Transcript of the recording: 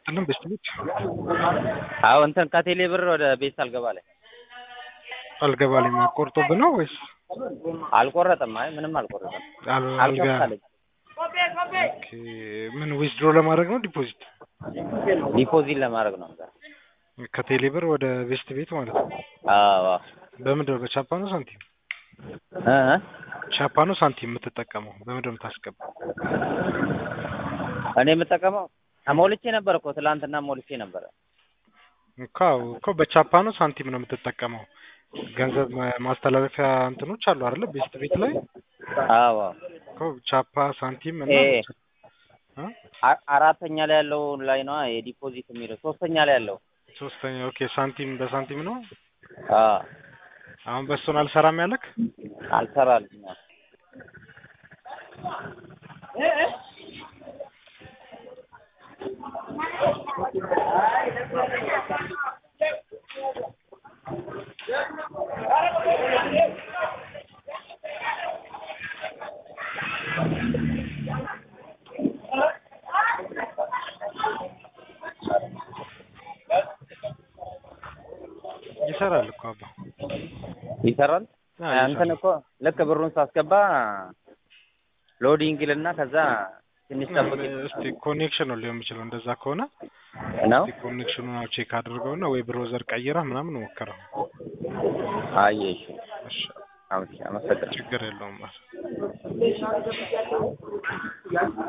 ይስጥልን ቤስት ቤት አዎ እንትን ከቴሌ ብር ወደ ቤት አልገባ ላይ አልገባልኝ ቆርጦብህ ነው ወይስ አልቆረጠም። አይ ምንም አልቆረጠም። አል- አልጋ አልከፍታለኝ ኦኬ ምን ዊዝድሮ ለማድረግ ነው ዲፖዚት ዲፖዚት ለማድረግ ነው። ከቴሌ ብር ወደ ቤስት ቤት ማለት ነው አዎ በምንድን ነው በቻፓ ነው ሳንቲም እ ቻፓ ነው ሳንቲም የምትጠቀመው በምንድን ነው የምታስገባው እኔ የምጠቀመው ሞልቼ ነበር እኮ ትላንትና ሞልቼ ነበረ። እኮ አዎ እኮ በቻፓ ነው ሳንቲም ነው የምትጠቀመው ገንዘብ ማ- ማስተላለፊያ እንትኖች አሉ አይደለ ቤስት ቤት ላይ አዎ እኮ ቻፓ ሳንቲም እና ኤ እ? አ- አራተኛ ላይ ያለው ላይ ነው የዲፖዚት የሚለው ሶስተኛ ላይ ያለው ሶስተኛ ኦኬ ሳንቲም በሳንቲም ነው አዎ አሁን በእሱን አልሰራም ያለክ አልሰራልኝ ይሰራል እኮ አባ ይሰራል። አዎ፣ እንትን ይሰራል። እኮ ልክ ብሩን ሳስገባ ሎዲንግ ልና ከዛ ትንሽ ጠብቅ እስቲ ኮኔክሽን ነው ሊሆን የሚችለው እንደዛ ከሆነ ነው። እስቲ ኮኔክሽኑን አዎ ቼክ አድርገውና ወይ ብሮዘር ቀይረህ ምናምን ሞክረው አየሽ፣ እሺ አመሰግናለሁ። ችግር የለውም